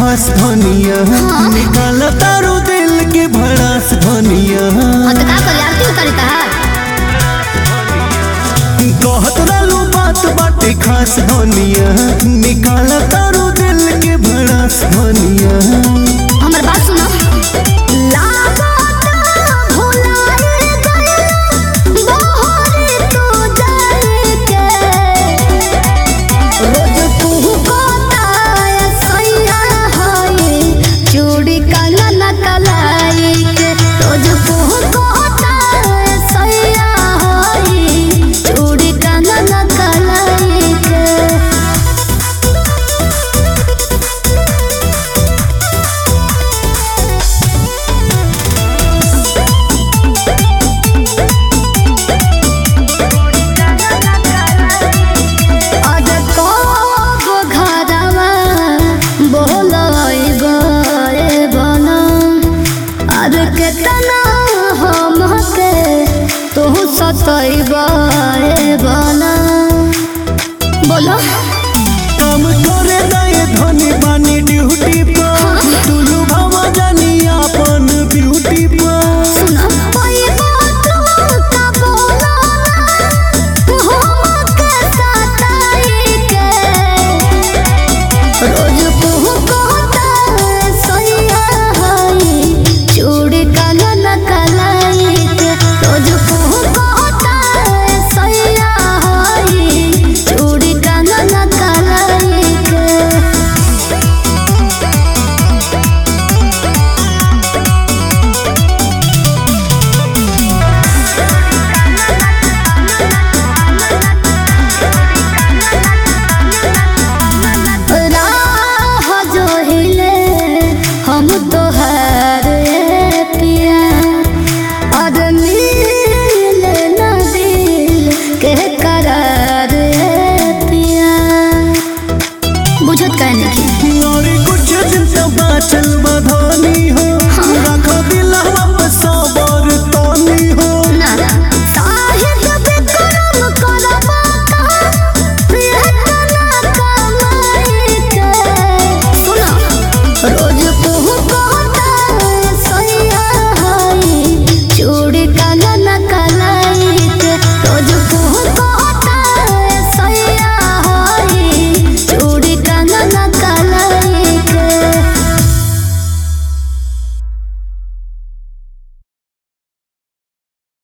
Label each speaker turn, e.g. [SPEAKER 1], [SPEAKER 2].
[SPEAKER 1] खास धनिया निकाल तारू दिल के भड़ास धनिया
[SPEAKER 2] हाँ तो का करी आरती उतारी तहार
[SPEAKER 1] कहत रहलू बात बाटे खास धनिया निकाल तारू दिल के भड़ास धनिया
[SPEAKER 2] हमर बात सुनो लागता भुलाए गइल बहरे तू जाए के रोज तू कोताय सैया हाय चूड़ी काला न कलाई के रोज तू कोताय सैया हाय चूड़ी काला न कलाई के आज कब घरवा बोलई गए बना आज केतना हमके तू सतई गए बना बोलो
[SPEAKER 1] काम करे दाए धनी बानी ड्यूटी